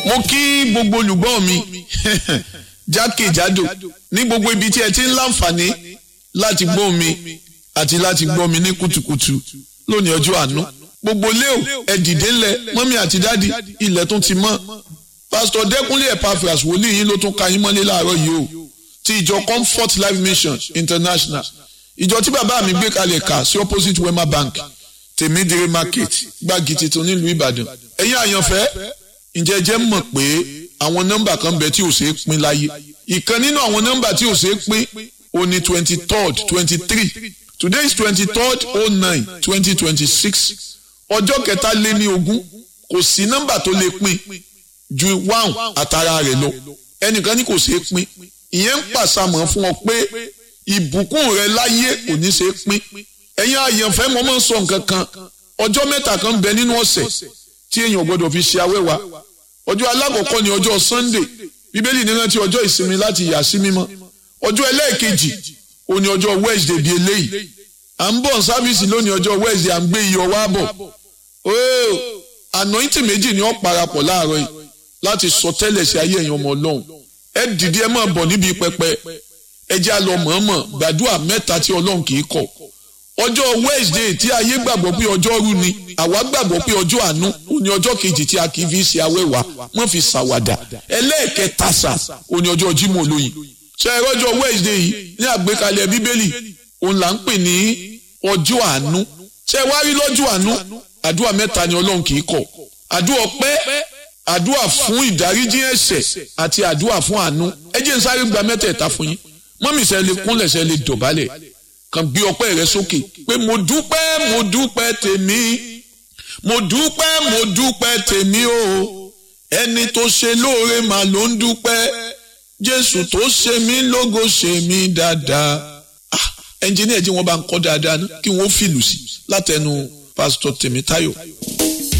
mo kí gbogbo olùgbọ́ mi jákèjádò ní gbogbo ibi tí ẹ ti ń láǹfààní láti gbọ́ mi àti láti gbọ́ mi ní kùtùkùtù lónìí ọjọ́ àánú gbogbo léo ẹ dìde ńlẹ̀ mọ́mí àti dádì ilẹ̀ tún ti mọ́ pásítọ̀ dẹ́kunlé epaphras wòlíì yín ló tún ka yín mọ́lé láàárọ̀ yìí o ti ìjọ comfort life mission international ìjọ tí bàbá mi gbé kalẹ̀ kà sí opposite wema bank tèmídìrí market gbági tuntun nílùú ìbàdàn ẹ̀yin àyànfẹ́ ǹjẹ́ jẹ́ mọ̀ pé àwọn nọ́mbà kan bẹ tí ò ṣeé pín láyé ìkan nínú àwọn nọ́mbà tí ò ṣeé pín ó ní twenty third twenty three today is twenty third oh nine twenty twenty six ọjọ́ kẹta lé ní ogún kò sí nọ́mbà tó lè pín ju one àtàrà rẹ̀ lọ ẹnìkan ní kò ṣeé pín ìyẹn ń pàṣàmọ̀ fún ọ pé ìbùkún rẹ láyé kò ní ṣeé pín ẹ̀yin àyànfẹ́ mo máa ń sọ nǹkan kan ọjọ́ mẹ́ta kan bẹ nínú ọ̀sẹ̀ tí èèyàn gbọ́dọ̀ fi ṣe awẹ́wà ọjọ́ alákọ̀ọ́kọ́ ni ọjọ́ sunday bíbélì ní rántí ọjọ́ ìsinmi láti yà sí mímọ́ ọjọ́ ẹlẹ́ẹ̀kejì ó ní ọjọ́ wednesday bíi eléyìí à ń bọ̀ sáfíìsì lónìí ọjọ́ wednesday à ń gbé iyọ̀ wá bọ̀ ooo anointing méjì ni ó parapọ̀ láàárọ̀ yìí láti sọ tẹ́lẹ̀ sí ayé ẹ̀yin ọmọ ọlọ́run ẹ dìde ẹ máa bọ̀ níbi pẹpẹ ẹ jẹ́ àlọ́ mọ̀ọ́mọ̀ gbàdúrà mẹ́ta tí ọlọ́run kì í kọ̀ ọjọ́ wednesday tí ayé gbàgbọ́ pé ọjọ́ rú ni àwa gbàgbọ́ pé ọjọ́ àánú ó ní ọjọ́ kejì tí a kì í fi ṣe awẹ́wà wọ́n fi ṣàwàdà ẹlẹ́ẹ̀kẹta sà ó ní ọjọ́ jímọ̀ olóyin ṣe é rọ́jọ́ wednesday yìí ní àgbékalẹ̀ bíbélì òun là ń pè ní ọjọ́ àánú ṣe é wá rí lọ́jọ́ àánú àdúrà mẹ́ta ni ọlọ́run kì í kọ̀ àdúrà ọpẹ́ àdúrà fún ìdáríjì ẹ̀ṣẹ̀ àti àdúrà fún àánú ẹ jẹ́ n sáré gba mẹ́tẹ̀ẹ̀ta fún yín mọ́mì ṣe lè kúnlẹ̀ ṣe lè dọ̀bálẹ̀ kàn gbé ọpẹ́ rẹ sókè pé mo dúpẹ́ mo dúpẹ́ tèmi mo dúpẹ́ mo dúpẹ́ tèmi o ẹni tó ṣe lóore mà ló ń dúpẹ́ jésù tó ṣe mí lógo ṣe mí dáadáa ẹnjìníà jí wọn bá ń kọ́ dáadáa ná kí wọ́n fìlù sí látẹnu pásítọ̀ tèmítáyọ̀.